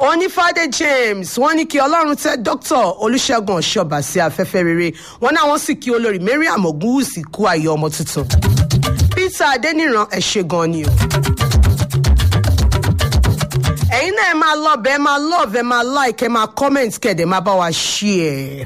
onífàdé james wọ́n ní kí ọlọ́run tẹ dr olùṣègùn ọ̀ṣọ́bà sí afẹ́fẹ́ rere wọ́n náà wọ́n sì kí olórí mariam ogunwusi kú ayé ọmọ tuntun peter adeniran ẹ̀ ṣe gan ni o ẹ̀yin náà ẹ máa love ẹ máa love ẹ máa like ẹ máa comment kẹ̀dẹ̀ máa bá wa share.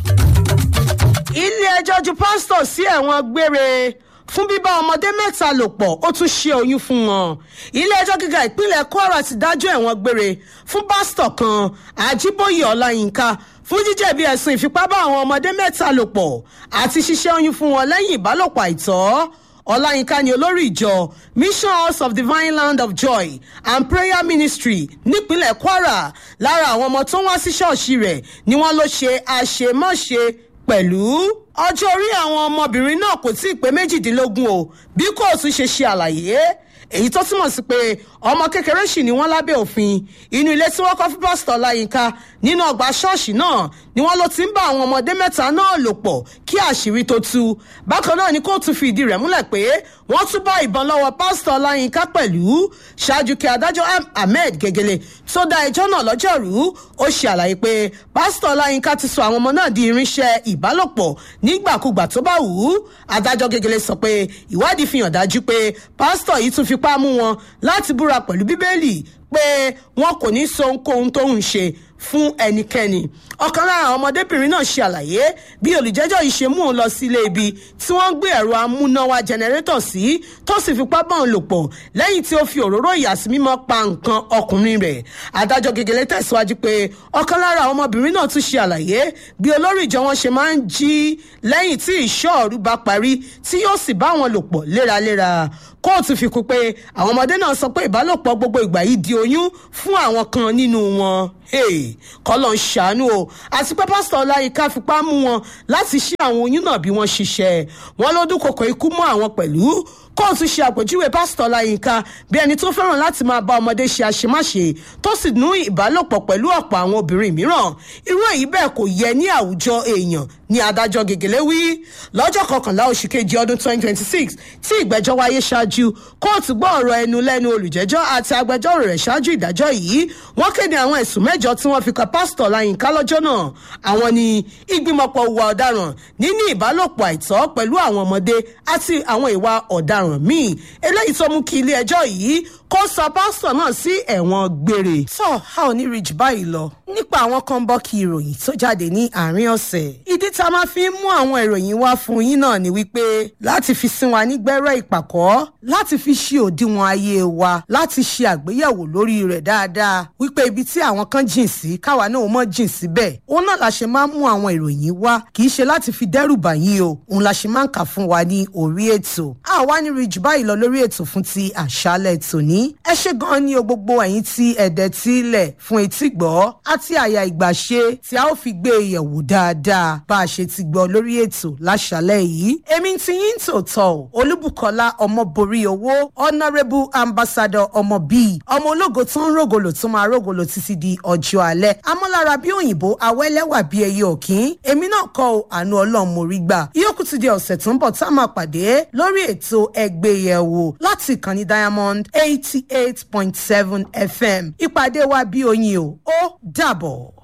ilé ẹjọ́ ju pásítọ̀ sí ẹ̀wọ̀n gbére fún bíbá ọmọdé mẹ́ta lò pọ̀ ó tún ṣe oyún fún wọn. ilé ẹjọ́ gíga ìpínlẹ̀ kwara ti dájọ́ ẹ̀wọ̀n gbére fún pásítọ̀ kan àjíbóyè ọláyínká fún jíjẹ̀bi ẹ̀sùn ìfipá bá àwọn ọmọdé mẹ́ta lò pọ̀ àti ṣíṣẹ́ oyún fún wọn lẹ́yìn ìbálòpọ̀ àìtọ́ ọláyínká ni olórí ìjọ mission house of divine land of joy and prayer ministry nípínlẹ̀ kwara lára àwọn ọmọ tó ń wá sí ṣọ́ọ̀ṣì rẹ̀ ni wọ́n ló ṣe àṣemáṣe pẹ̀lú ọjọ́ orí àwọn ọmọbìnrin náà kò tí ì pé méjìdínlógún o bí kóòtù ṣe ṣe àlàyé èyí tó túmọ̀ sí pé ọmọ kékeré sì ni wọ́n lábẹ́ òfin inú ilé tí wọ́n kọ́ fún pásítọ̀ láyínká nínú ọgbà ṣọ́ọ̀ṣì náà ni wọ́n ló ti ń bá àwọn ọmọdé mẹ́ta náà lò pọ̀ kí àṣírí tó tú bákan náà ni kóòtù fi ìdí rẹ̀ múlẹ̀ pé wọ́n tún bá ìbọn lọ́wọ́ pásítọ̀ láyínká pẹ̀lú ṣáájú kí adájọ́ ahmed gegele tó dá ẹjọ́ náà lọ́jọ́rú ó ṣe àlàyé pé pásítọ̀ láyínká ti sọ àwọn ọmọ náà di irinṣẹ́ ìbálòpọ̀ nígbàkúgbà tó bá wù ú adájọ́ gegele sọ pé ìwádìí fi hàn dájú pé pásítọ̀ yìí tún fipá mú wọn láti búra pẹ̀lú bíbélì pé wọn kò ní sọ ohunkóhun tó ń ṣe fún ẹnikẹ́ni ọ̀kan lára àwọn ọmọdébìnrin náà ṣe àlàyé bí olùjẹ́jọ́ yìí ṣe mú òun lọ sí ilé ibi tí wọ́n ń gbé ẹ̀rọ amúnáwá jẹnẹrétọ̀ sí tó sì fipá bá òun lò pọ̀ lẹ́yìn tí ó fi òróró ìyàsímímọ́ pa nǹkan ọkùnrin rẹ̀ adájọ́ gegele tẹ̀síwájú pé ọ̀kan lára àwọn ọmọbìnrin náà tún ṣe àlàyé bí olórí ìjọ wọn ṣe máa ń jí lẹ́yìn tí ìṣọ́ọ̀rù bá parí tí yóò sì bá wọn lò pọ̀ léraléra kóòtù fi kún pé àwọn ọmọdé náà sọ pé ìbálòpọ̀ gbogbo ìgbà yìí di oyún fún àwọn kan nínú wọn kọ́lọ̀ ń ṣàánú o àti pé pásítọ̀ ọláyínká fipá mú wọn láti ṣí àwọn oyún náà bí wọ́n ṣiṣẹ́ wọn ló dúnkokò ikú mọ́ àwọn pẹ̀lú kóòtù ṣe àpèjúwe pásítọ̀ ọláyínká bí ẹni tó fẹ́ràn láti máa bá ọmọdé ṣe àṣemáṣe tó sì nú ìbálòpọ̀ pẹ̀lú ọ̀pọ̀ àwọn obìnrin mìíràn irú èyí bẹ́ẹ̀ kò yẹ ní àwùjọ èèyàn ní adájọ́ gègélé wí lọ́jọ́ kọkànlá oṣù kejì ọdún 2026 tí ìgbẹ́jọ́ wáyé ṣáájú kóòtù gbọ́ ọ̀rọ̀ ẹnu lẹ́nu olùjẹ́jọ́ àti agbẹjọ́rò rẹ̀ ṣáájú ìdájọ́ yìí wọ́n kéde àwọn ẹ̀sùn mẹ́jọ tí wọ́n fi kan pásítọ̀ láyínká lọ́jọ́ náà àwọn ni ìgbìmọ̀pọ̀ ìwà ọ̀daràn níní ìbálòpọ̀ àìtọ́ pẹ̀lú àwọn ọmọdé àti àwọn ìwà ọ̀daràn míì eléyìí tó mú kí ilé ẹjọ́ yìí kó sọ pásítọ̀ náà sí ẹ̀wọ̀n gbére. tó a ò ní rí jù báyìí lọ nípa àwọn kan bọ́ kí ìròyìn tó jáde ní àárín ọ̀sẹ̀. ìdí tá a máa fi ń mú àwọn ìròyìn wá fún yín náà ni wípé láti fi sin wa nígbẹ́rẹ́ ìpàkọ́ láti fi ṣe òdiwọ̀n ayé wa láti ṣe àgbéyẹ̀wò lórí rẹ̀ dáadáa wípé ibi tí àwọn kan jìn sí káwa náà mọ̀ jìn síbẹ̀ òun náà la ṣe máa ń mú àwọn ìròyìn wá kì í ṣe láti fi dẹ́rù bà yín o òun la ṣe máa ń kà fún wa ní orí ètò. a wá ní rí jù báyìí lọ lórí ètò fún ti àṣálẹ̀ tòní ẹ ṣe gan ni o gbogbo ẹ̀yin tí ẹ̀dẹ̀ tí ilẹ̀ fún etí gbọ́ àti àyà ìgbàṣe tí a ó fi gbé e yẹ̀wò dáadáa bá a ṣe ti gbọ́ lórí ètò láṣálẹ̀ yìí èmi ti yín tòótọ́ o olúbùkọ́lá ọmọborí owó honourable ambassador ọmọ bíi ọmọ ológo tó ń rògòlò tó máa rògòlò títí di ọjọ́ alẹ́ amọ́lára bí òyìnbó awẹ́lẹ́wà bí ẹyẹ òkín èmi náà kọ́ o àánú ọlọ́run mo rí gbà yókù ti di ọ̀sẹ̀ tó ń bọ̀ tá a máa pàdé lórí ètò ẹgbẹ́yẹ̀wò láti ìkànnì diamond eighty eight point seven fm ìpàdé wa bí oyin o ó dàbọ̀.